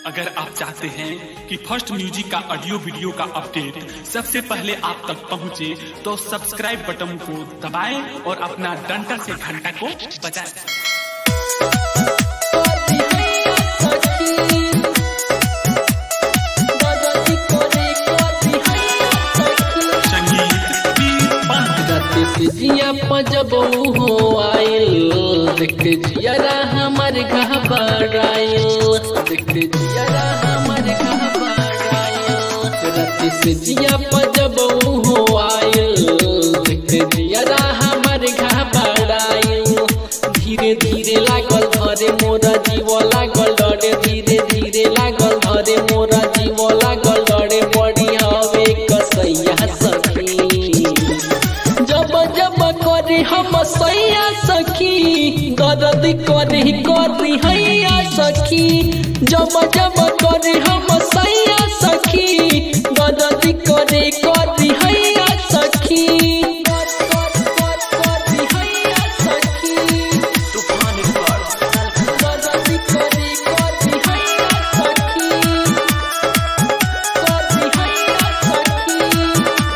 अगर आप चाहते हैं कि फर्स्ट म्यूजिक का ऑडियो वीडियो का अपडेट सबसे पहले आप तक पहुंचे, तो सब्सक्राइब बटन को दबाएं और अपना डंडा से घंटा को बजाएं। संगीत वीर पंत जिया पजब हो आइल देख जियारा हमर घबराइल देख जियारा हमर घबराइल रात से जिया पजब हो आइल देख जियारा हमर घबराइल धीरे धीरे लागल धरे मोरा जीव लागल डरे धीरे धीरे लागल धरे मोरा जीव लागल डरे बड़ी हवे कसैया सखी जब जब करे हम सैया सखी दर्द करे करी हैया सखी जब जब करे हम सैया सखी दर्द करे करी हैया सखी करी हैया सखी दर्द करे करी हैया सखी करी हैया सखी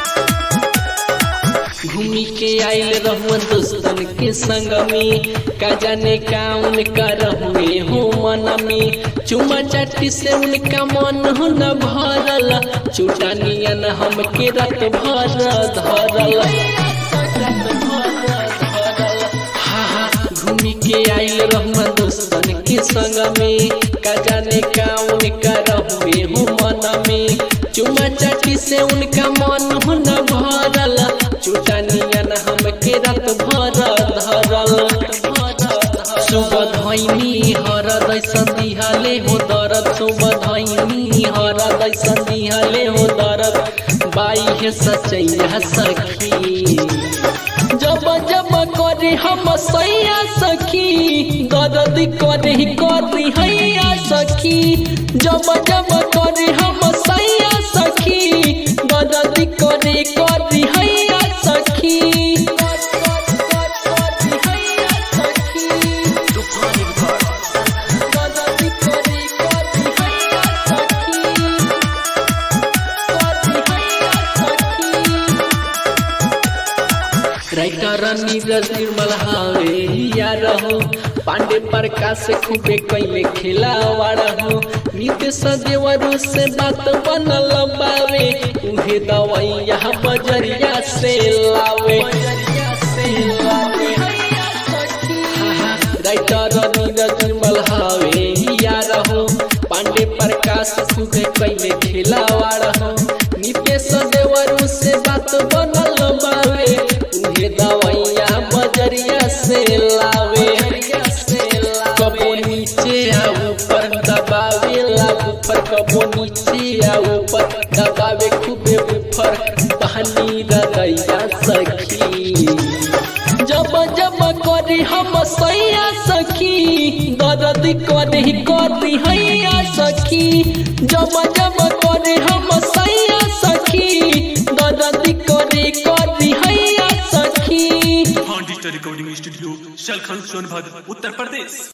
घूमी के आइल रहुआ दोस्तन के संग में का जाने काउन कर हुए हो मन में चुमा चाटी से उनका मन हो न भरल चूटा नियन हम के रत भर धरल हा हा घूमी के आइल रहुआ दोस्तन के संग में का जाने काउन कर हुए हो मन में चुमा चाटी से उनका मन हो न भरल चूटा नियन हम के रत भर धरल सुबह धैनी हरद संदिहले हो दरद सुबह धैनी हरद संदिहले हो दरद बाई है सचैया सखी जब जब करे हम सैया सखी दर्द करे करी हैया सखी जब जब करे हम सैया सखी दर्द करे करी हैया सखी दर्द करे करी हैया सखी करी हैया सखी राइटर नीरज निर्मल हावे या रहो पांडे प्रकाश खूबे कैले खिलावा रहो नित्य सदेवरु से बात बनल बावे उहे दवाइया बजरिया से लावे राइटर नीरज निर्मल हावे या रहो पांडे प्रकाश खूबे कैले खिलावा रहो नित्य सदेवरु से बात बनल बावे उहे दवाइया बजरिया से लावे कबो नीचे आ ऊपर दबावे ला ऊपर कबो नीचे आ ऊपर दबावे खूबे ऊपर बहनी रदैया सखी जब जब करे हम सैया सखी दर्द करे करी हैया सखी जब जब करे हम सैया सखी दर्द करे करी हैया सखी digital recording studio Shalkhan Sonbhadra Uttar प्रदेश